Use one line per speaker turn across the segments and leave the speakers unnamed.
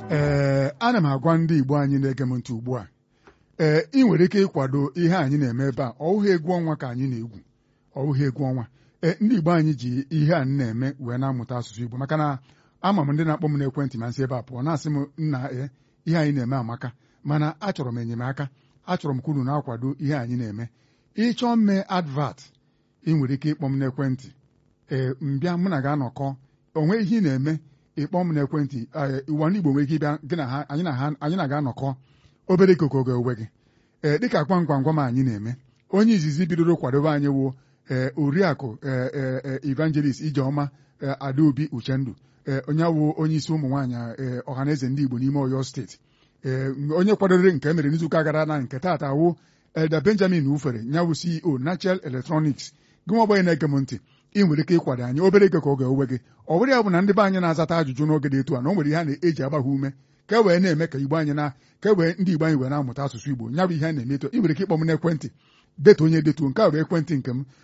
ee ana m agwa ndị Igbo anyị na-ege m ntị ugbu a ee ị nwere ike ịkwado ihe anyị na-eme ebe a ọwụghị egwu ọnwa ka anyị na-egwu ọwụghị egwu ọnwa ee ndị Igbo anyị ji ihe a na-eme wee na-amụta asụsụ Igbo maka na ama m ndị na-akpọ m n'ekwentị ma nsị ebe a pụọ na-asị m nna ee ihe anyị na-eme amaka mana achọrọ m enyemaka achọrọ m ka unu na-akwado ihe anyị na-eme ịchọọ mme advat ị nwere ike ịkpọ m n'ekwentị ee mbịa mụ na ga-anọkọ onwe ihe ị na-eme ịkpọ m n'ekwentị ụwa ndị Igbo nwere ike ịbịa gị na ha anyị na ha anyị na ga-anọkọ obere ikuku oge owe gị ee dịka gwamgwamgwam anyị na-eme onye izizi bidoro kwadobe anyị wụ ee oriakụ ee evangelist ijeọma adaobi uchendu ee onye wụ onye isi ụmụ nwaanyị ee ọhaneze ndị Igbo n'ime Ọyọ steeti ee onye kwadoro nke e mere n'izuụka gara na nke taata wụ Elda Benjamin Ufere nyawụ CEO Nachel Electronics gị nwa ọgbanye na-ege m ntị ị nwere ike ịkwado anyị obere ego ka oge owe gị ọ bụrụ ya bụ na ndị be anyị na-azata ajụjụ n'oge dị etu a na o nwere ihe a na-eji agbagha ume ka e wee na-eme ka Igbo anyị na ka e wee ndị Igbo anyị wee na-amụta asụsụ Igbo nya bụ ihe a na-eme eto ị nwere ike ịkpọ m n'ekwentị detu onye detuo nke a bụ ekwentị nke m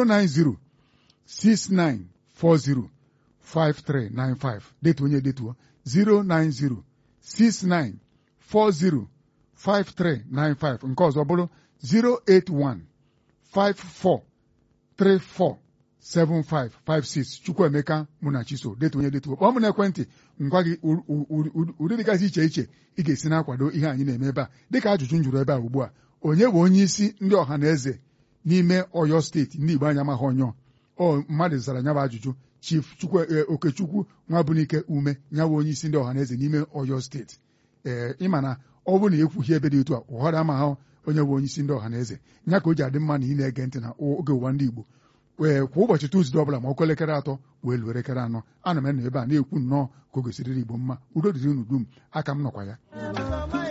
09069405395 detu onye detuo 09069405395 nke ọzọ bụrụ 08154347556 Chukwuemeka Munachiso detu onye detuo kpọọ m n'ekwentị ngwa gị ụdị dịgasị iche iche ị ga-esi na-akwado ihe anyị na-eme ebe a dịka ajụjụ m jụrụ ebe a ugbu a onye bụ onye isi ndị ọha na eze n'ime Ọyọ steeti ndị Igbo anyị amaghị onye ọ mmadụ zara nya bụ ajụjụ Chief Okechukwu Nwabunike Ume nyawa onye isi ndị ọha na eze n'ime Ọyọ steeti ee ịma na ọ bụrụ na ekwughị ebe dị etu a ụghọrọ ama ha onye bụ onye isi ndị ọha na eze nya ka o ji adị mma na ị na-ege ntị na oge ụwa ndị Igbo wee kwa ụbọchị Tuzdee ọbụla ma ọkụ elekere atọ wee luo elekere anọ ana m enọ ebe a na-ekwu nnọọ ka o gosiriri Igbo mma udo dịrị unu dum aka m nọkwa ya